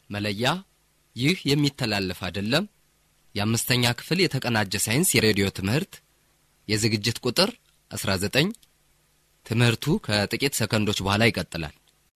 መለያ ይህ የሚተላለፍ አይደለም። የአምስተኛ ክፍል የተቀናጀ ሳይንስ የሬዲዮ ትምህርት የዝግጅት ቁጥር 19 ትምህርቱ ከጥቂት ሰከንዶች በኋላ ይቀጥላል።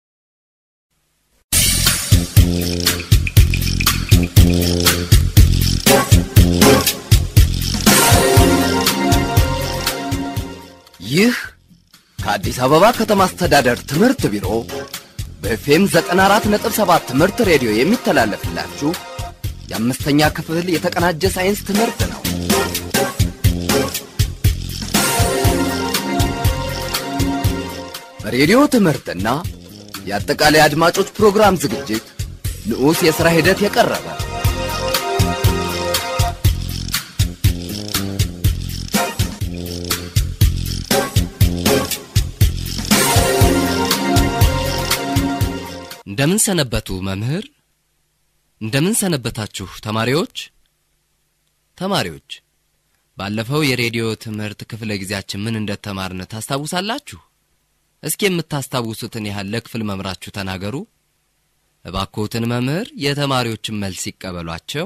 ይህ ከአዲስ አበባ ከተማ አስተዳደር ትምህርት ቢሮ በኤፍኤም 94.7 ትምህርት ሬዲዮ የሚተላለፍላችሁ የአምስተኛ ክፍል የተቀናጀ ሳይንስ ትምህርት ነው። በሬዲዮ ትምህርትና የአጠቃላይ አድማጮች ፕሮግራም ዝግጅት ንዑስ የሥራ ሂደት የቀረበ እንደምን ሰነበቱ መምህር? እንደምን ሰነበታችሁ ተማሪዎች? ተማሪዎች ባለፈው የሬዲዮ ትምህርት ክፍለ ጊዜያችን ምን እንደተማርን ታስታውሳላችሁ? እስኪ የምታስታውሱትን ያህል ለክፍል መምራችሁ ተናገሩ። እባክዎትን መምህር የተማሪዎችን መልስ ይቀበሏቸው።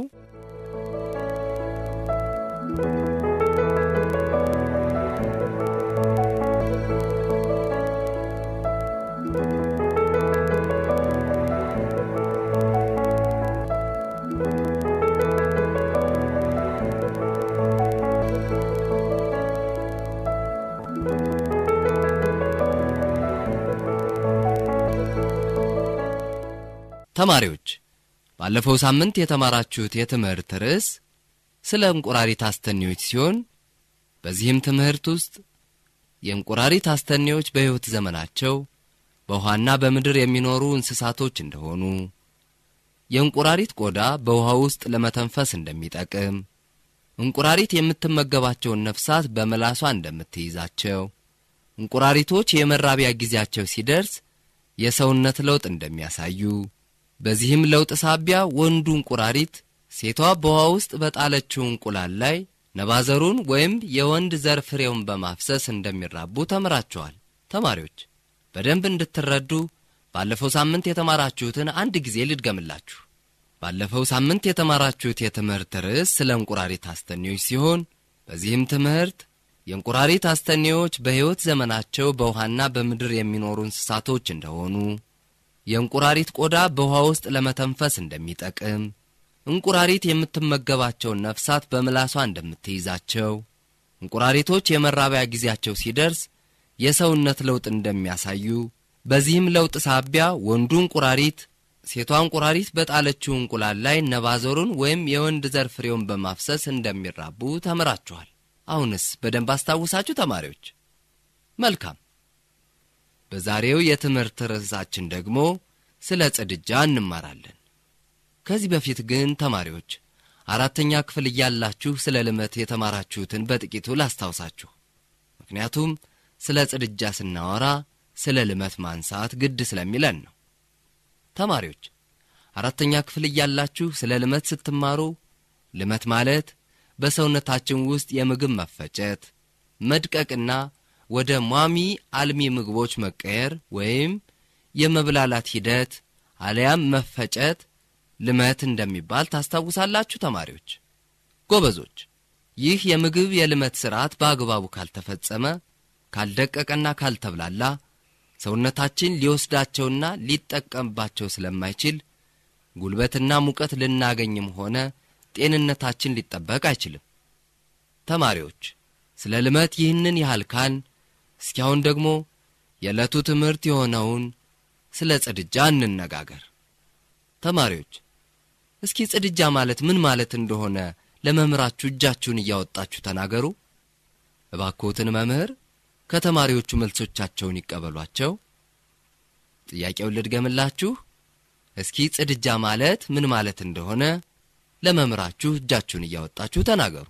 ተማሪዎች ባለፈው ሳምንት የተማራችሁት የትምህርት ርዕስ ስለ እንቁራሪት አስተኔዎች ሲሆን በዚህም ትምህርት ውስጥ የእንቁራሪት አስተኔዎች በሕይወት ዘመናቸው በውሃና በምድር የሚኖሩ እንስሳቶች እንደሆኑ፣ የእንቁራሪት ቆዳ በውሃ ውስጥ ለመተንፈስ እንደሚጠቅም፣ እንቁራሪት የምትመገባቸውን ነፍሳት በምላሷ እንደምትይዛቸው፣ እንቁራሪቶች የመራቢያ ጊዜያቸው ሲደርስ የሰውነት ለውጥ እንደሚያሳዩ በዚህም ለውጥ ሳቢያ ወንዱ እንቁራሪት ሴቷ በውሃ ውስጥ በጣለችው እንቁላል ላይ ነባዘሩን ወይም የወንድ ዘር ፍሬውን በማፍሰስ እንደሚራቡ ተምራችኋል። ተማሪዎች በደንብ እንድትረዱ ባለፈው ሳምንት የተማራችሁትን አንድ ጊዜ ልድገምላችሁ። ባለፈው ሳምንት የተማራችሁት የትምህርት ርዕስ ስለ እንቁራሪት አስተኔዎች ሲሆን በዚህም ትምህርት የእንቁራሪት አስተኔዎች በሕይወት ዘመናቸው በውሃና በምድር የሚኖሩ እንስሳቶች እንደሆኑ የእንቁራሪት ቆዳ በውሃ ውስጥ ለመተንፈስ እንደሚጠቅም፣ እንቁራሪት የምትመገባቸውን ነፍሳት በምላሷ እንደምትይዛቸው፣ እንቁራሪቶች የመራቢያ ጊዜያቸው ሲደርስ የሰውነት ለውጥ እንደሚያሳዩ፣ በዚህም ለውጥ ሳቢያ ወንዱ እንቁራሪት ሴቷ እንቁራሪት በጣለችው እንቁላል ላይ ነባዘሩን ወይም የወንድ ዘር ፍሬውን በማፍሰስ እንደሚራቡ ተምራችኋል። አሁንስ በደንብ አስታውሳችሁ ተማሪዎች? መልካም። በዛሬው የትምህርት ርዕሳችን ደግሞ ስለ ጽድጃ እንማራለን። ከዚህ በፊት ግን ተማሪዎች አራተኛ ክፍል እያላችሁ ስለ ልመት የተማራችሁትን በጥቂቱ ላስታውሳችሁ። ምክንያቱም ስለ ጽድጃ ስናወራ ስለ ልመት ማንሳት ግድ ስለሚለን ነው። ተማሪዎች አራተኛ ክፍል እያላችሁ ስለ ልመት ስትማሩ ልመት ማለት በሰውነታችን ውስጥ የምግብ መፈጨት መድቀቅና ወደ ሟሚ አልሚ ምግቦች መቀየር ወይም የመብላላት ሂደት አለያም መፈጨት ልመት እንደሚባል ታስታውሳላችሁ ተማሪዎች። ጎበዞች፣ ይህ የምግብ የልመት ሥርዓት በአግባቡ ካልተፈጸመ፣ ካልደቀቀና ካልተብላላ ሰውነታችን ሊወስዳቸውና ሊጠቀምባቸው ስለማይችል ጉልበትና ሙቀት ልናገኝም ሆነ ጤንነታችን ሊጠበቅ አይችልም። ተማሪዎች ስለ ልመት ይህንን ያህል ካል እስኪ አሁን ደግሞ የዕለቱ ትምህርት የሆነውን ስለ ጽድጃ እንነጋገር። ተማሪዎች እስኪ ጽድጃ ማለት ምን ማለት እንደሆነ ለመምህራችሁ እጃችሁን እያወጣችሁ ተናገሩ። እባክዎትን መምህር ከተማሪዎቹ መልሶቻቸውን ይቀበሏቸው። ጥያቄውን ልድገምላችሁ። እስኪ ጽድጃ ማለት ምን ማለት እንደሆነ ለመምህራችሁ እጃችሁን እያወጣችሁ ተናገሩ።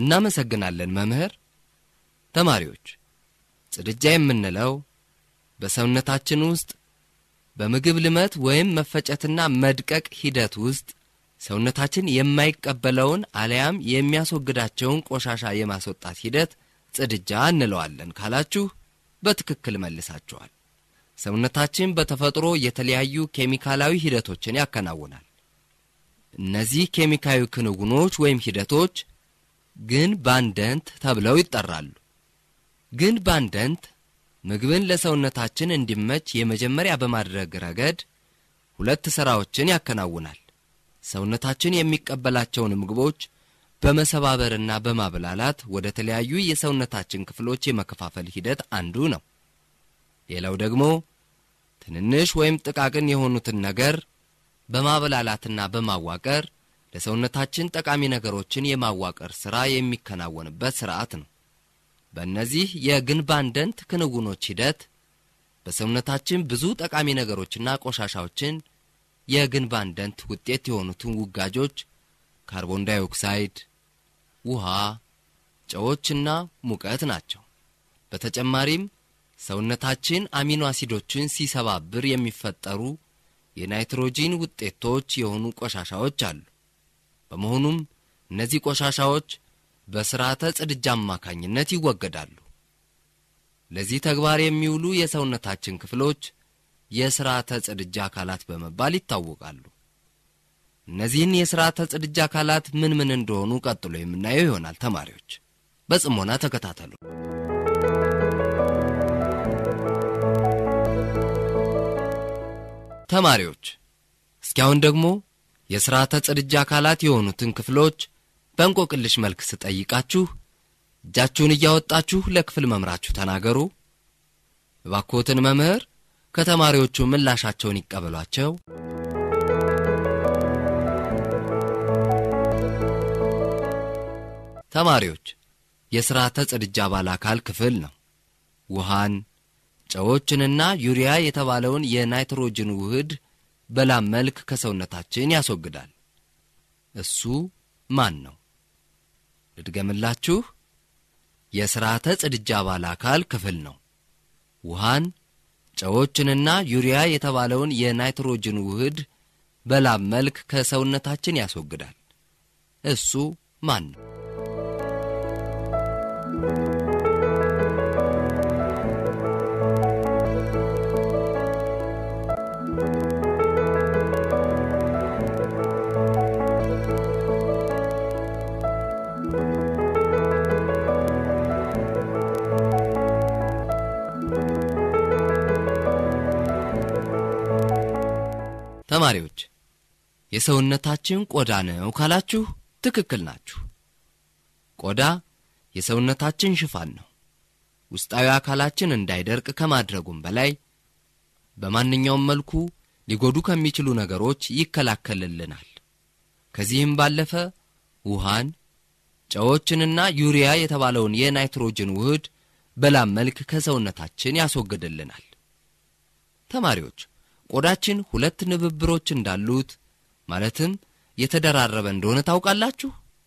እናመሰግናለን መምህር። ተማሪዎች ጽድጃ የምንለው በሰውነታችን ውስጥ በምግብ ልመት ወይም መፈጨትና መድቀቅ ሂደት ውስጥ ሰውነታችን የማይቀበለውን አሊያም የሚያስወግዳቸውን ቆሻሻ የማስወጣት ሂደት ጽድጃ እንለዋለን ካላችሁ በትክክል መልሳችኋል። ሰውነታችን በተፈጥሮ የተለያዩ ኬሚካላዊ ሂደቶችን ያከናውናል። እነዚህ ኬሚካዊ ክንውኖች ወይም ሂደቶች ግን ባንደንት ተብለው ይጠራሉ። ግን ባንደንት ምግብን ለሰውነታችን እንዲመች የመጀመሪያ በማድረግ ረገድ ሁለት ሥራዎችን ያከናውናል። ሰውነታችን የሚቀበላቸውን ምግቦች በመሰባበርና በማብላላት ወደ ተለያዩ የሰውነታችን ክፍሎች የመከፋፈል ሂደት አንዱ ነው። ሌላው ደግሞ ትንንሽ ወይም ጥቃቅን የሆኑትን ነገር በማበላላትና በማዋቀር ለሰውነታችን ጠቃሚ ነገሮችን የማዋቀር ሥራ የሚከናወንበት ሥርዓት ነው። በእነዚህ የግንባንደንት ክንውኖች ሂደት በሰውነታችን ብዙ ጠቃሚ ነገሮችና ቆሻሻዎችን የግንባንደንት ውጤት የሆኑትን ውጋጆች ካርቦን ዳይኦክሳይድ፣ ውሃ፣ ጨዎችና ሙቀት ናቸው። በተጨማሪም ሰውነታችን አሚኖ አሲዶችን ሲሰባብር የሚፈጠሩ የናይትሮጂን ውጤቶች የሆኑ ቆሻሻዎች አሉ። በመሆኑም እነዚህ ቆሻሻዎች በስርዓተ ጽድጃ አማካኝነት ይወገዳሉ። ለዚህ ተግባር የሚውሉ የሰውነታችን ክፍሎች የስርዓተ ጽድጃ አካላት በመባል ይታወቃሉ። እነዚህን የስርዓተ ጽድጃ አካላት ምን ምን እንደሆኑ ቀጥሎ የምናየው ይሆናል። ተማሪዎች በጽሞና ተከታተሉ። ተማሪዎች እስኪ አሁን ደግሞ የስርዓተ ጽድጃ አካላት የሆኑትን ክፍሎች በእንቆቅልሽ መልክ ስጠይቃችሁ እጃችሁን እያወጣችሁ ለክፍል መምራችሁ ተናገሩ። እባክዎትን መምህር ከተማሪዎቹ ምላሻቸውን ይቀበሏቸው። ተማሪዎች የስርዓተ ጽድጃ አባል አካል ክፍል ነው። ውሃን፣ ጨዎችንና ዩሪያ የተባለውን የናይትሮጅን ውህድ በላብ መልክ ከሰውነታችን ያስወግዳል። እሱ ማን ነው? ልድገምላችሁ። የስርዓተ ጽድጃ አባል አካል ክፍል ነው። ውሃን፣ ጨዎችንና ዩሪያ የተባለውን የናይትሮጅን ውህድ በላብ መልክ ከሰውነታችን ያስወግዳል። እሱ ማን ነው? ተማሪዎች የሰውነታችን ቆዳ ነው ካላችሁ ትክክል ናችሁ። ቆዳ የሰውነታችን ሽፋን ነው። ውስጣዊ አካላችን እንዳይደርቅ ከማድረጉም በላይ በማንኛውም መልኩ ሊጎዱ ከሚችሉ ነገሮች ይከላከልልናል። ከዚህም ባለፈ ውሃን፣ ጨዎችንና ዩሪያ የተባለውን የናይትሮጅን ውህድ በላብ መልክ ከሰውነታችን ያስወግድልናል። ተማሪዎች ቆዳችን ሁለት ንብብሮች እንዳሉት ማለትም የተደራረበ እንደሆነ ታውቃላችሁ።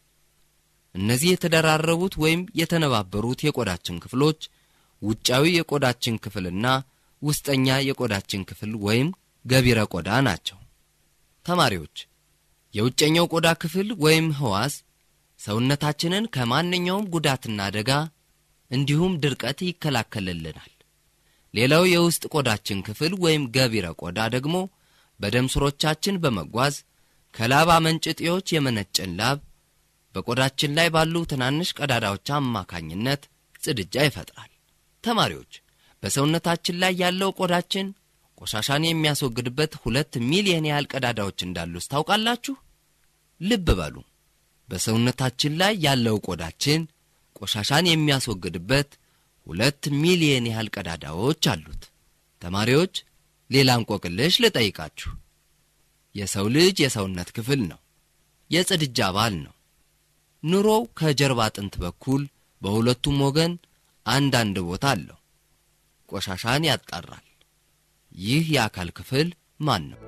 እነዚህ የተደራረቡት ወይም የተነባበሩት የቆዳችን ክፍሎች ውጫዊ የቆዳችን ክፍልና ውስጠኛ የቆዳችን ክፍል ወይም ገቢረ ቆዳ ናቸው። ተማሪዎች የውጨኛው ቆዳ ክፍል ወይም ሕዋስ ሰውነታችንን ከማንኛውም ጉዳትና አደጋ እንዲሁም ድርቀት ይከላከልልናል። ሌላው የውስጥ ቆዳችን ክፍል ወይም ገቢረ ቆዳ ደግሞ በደም ስሮቻችን በመጓዝ ከላብ አመንጭ እጢዎች የመነጨን ላብ በቆዳችን ላይ ባሉ ትናንሽ ቀዳዳዎች አማካኝነት ጽድጃ ይፈጥራል። ተማሪዎች በሰውነታችን ላይ ያለው ቆዳችን ቆሻሻን የሚያስወግድበት ሁለት ሚሊየን ያህል ቀዳዳዎች እንዳሉት ታውቃላችሁ? ልብ በሉ። በሰውነታችን ላይ ያለው ቆዳችን ቆሻሻን የሚያስወግድበት ሁለት ሚሊየን ያህል ቀዳዳዎች አሉት። ተማሪዎች ሌላ እንቆቅልሽ ልጠይቃችሁ። የሰው ልጅ የሰውነት ክፍል ነው። የጽድጃ አባል ነው። ኑሮው ከጀርባ አጥንት በኩል በሁለቱም ወገን አንዳንድ ቦታ አለው። ቆሻሻን ያጣራል። ይህ የአካል ክፍል ማን ነው?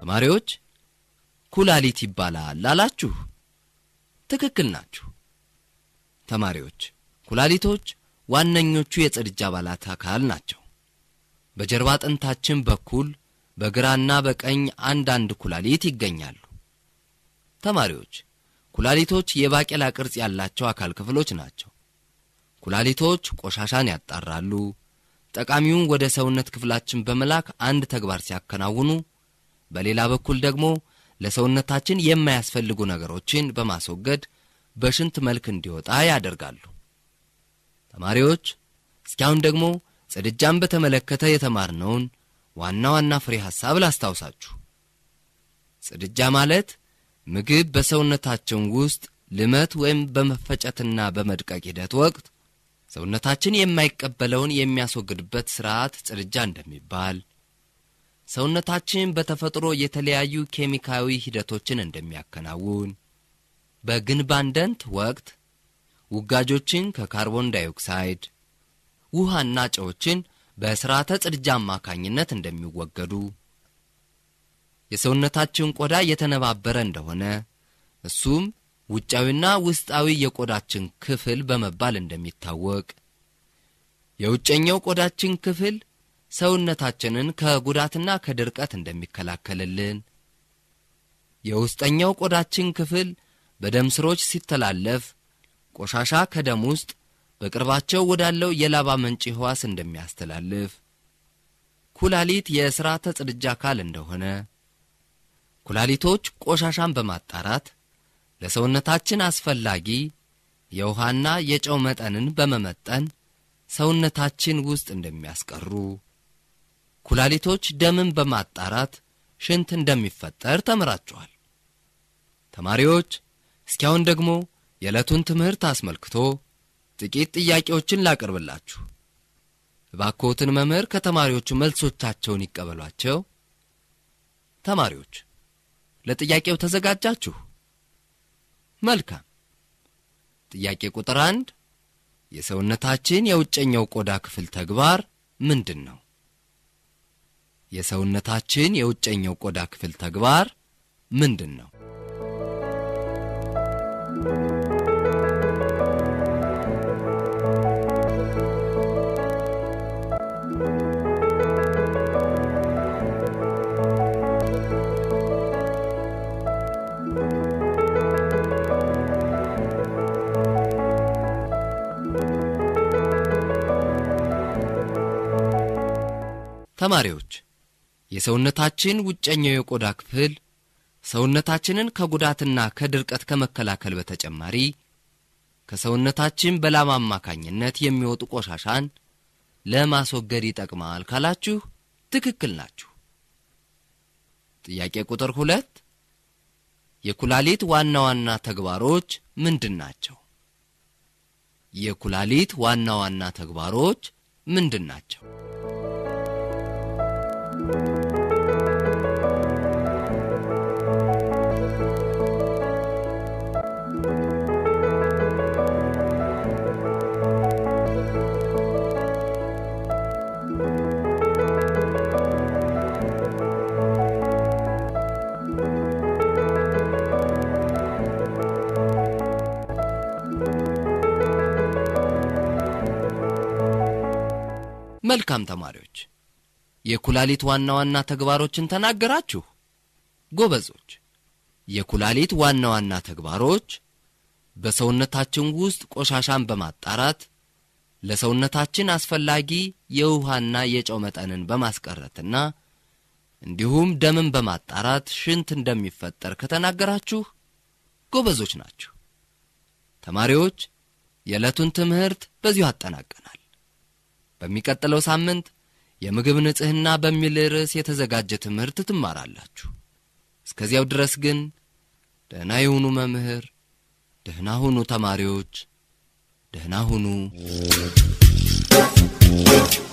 ተማሪዎች ኩላሊት ይባላል ላላችሁ ትክክል ናችሁ። ተማሪዎች ኩላሊቶች ዋነኞቹ የጽድጅ አባላት አካል ናቸው። በጀርባ አጥንታችን በኩል በግራና በቀኝ አንዳንድ ኩላሊት ይገኛሉ። ተማሪዎች ኩላሊቶች የባቄላ ቅርጽ ያላቸው አካል ክፍሎች ናቸው። ኩላሊቶች ቆሻሻን ያጣራሉ። ጠቃሚውን ወደ ሰውነት ክፍላችን በመላክ አንድ ተግባር ሲያከናውኑ፣ በሌላ በኩል ደግሞ ለሰውነታችን የማያስፈልጉ ነገሮችን በማስወገድ በሽንት መልክ እንዲወጣ ያደርጋሉ። ተማሪዎች እስኪያሁን ደግሞ ጽድጃን በተመለከተ የተማርነውን ዋና ዋና ፍሬ ሐሳብ ላስታውሳችሁ። ጽድጃ ማለት ምግብ በሰውነታችን ውስጥ ልመት ወይም በመፈጨትና በመድቀቅ ሂደት ወቅት ሰውነታችን የማይቀበለውን የሚያስወግድበት ሥርዓት ጽድጃ እንደሚባል፣ ሰውነታችን በተፈጥሮ የተለያዩ ኬሚካዊ ሂደቶችን እንደሚያከናውን፣ በግንባንደንት ወቅት ውጋጆችን ከካርቦን ዳይኦክሳይድ ውሃና ጨዎችን በሥርዓተ ጽድጃ አማካኝነት እንደሚወገዱ የሰውነታችን ቆዳ የተነባበረ እንደሆነ እሱም ውጫዊና ውስጣዊ የቆዳችን ክፍል በመባል እንደሚታወቅ የውጨኛው ቆዳችን ክፍል ሰውነታችንን ከጉዳትና ከድርቀት እንደሚከላከልልን የውስጠኛው ቆዳችን ክፍል በደም ስሮች ሲተላለፍ ቆሻሻ ከደም ውስጥ በቅርባቸው ወዳለው የላባ መንጪ ሕዋስ እንደሚያስተላልፍ ኩላሊት የሥርዓተ ጽድጃ አካል እንደሆነ ኩላሊቶች ቆሻሻን በማጣራት ለሰውነታችን አስፈላጊ የውሃና የጨው መጠንን በመመጠን ሰውነታችን ውስጥ እንደሚያስቀሩ ኩላሊቶች ደምን በማጣራት ሽንት እንደሚፈጠር ተምራችኋል። ተማሪዎች እስኪያሁን ደግሞ የዕለቱን ትምህርት አስመልክቶ ጥቂት ጥያቄዎችን ላቀርብላችሁ። እባክዎትን መምህር ከተማሪዎቹ መልሶቻቸውን ይቀበሏቸው። ተማሪዎች ለጥያቄው ተዘጋጃችሁ? መልካም። ጥያቄ ቁጥር አንድ የሰውነታችን የውጨኛው ቆዳ ክፍል ተግባር ምንድን ነው? የሰውነታችን የውጨኛው ቆዳ ክፍል ተግባር ምንድን ነው? ተማሪዎች የሰውነታችን ውጨኛው የቆዳ ክፍል ሰውነታችንን ከጉዳትና ከድርቀት ከመከላከል በተጨማሪ ከሰውነታችን በላብ አማካኝነት የሚወጡ ቆሻሻን ለማስወገድ ይጠቅማል ካላችሁ ትክክል ናችሁ። ጥያቄ ቁጥር ሁለት የኩላሊት ዋና ዋና ተግባሮች ምንድን ናቸው? የኩላሊት ዋና ዋና ተግባሮች ምንድን ናቸው? መልካም ተማሪዎች፣ የኩላሊት ዋና ዋና ተግባሮችን ተናገራችሁ። ጎበዞች። የኩላሊት ዋና ዋና ተግባሮች በሰውነታችን ውስጥ ቆሻሻን በማጣራት ለሰውነታችን አስፈላጊ የውሃና የጨው መጠንን በማስቀረትና እንዲሁም ደምን በማጣራት ሽንት እንደሚፈጠር ከተናገራችሁ ጎበዞች ናችሁ። ተማሪዎች የዕለቱን ትምህርት በዚሁ አጠናቀናል። በሚቀጥለው ሳምንት የምግብ ንጽሕና በሚል ርዕስ የተዘጋጀ ትምህርት ትማራላችሁ። እስከዚያው ድረስ ግን ደህና የሁኑ መምህር፣ ደህና ሁኑ ተማሪዎች፣ ደህና ሁኑ።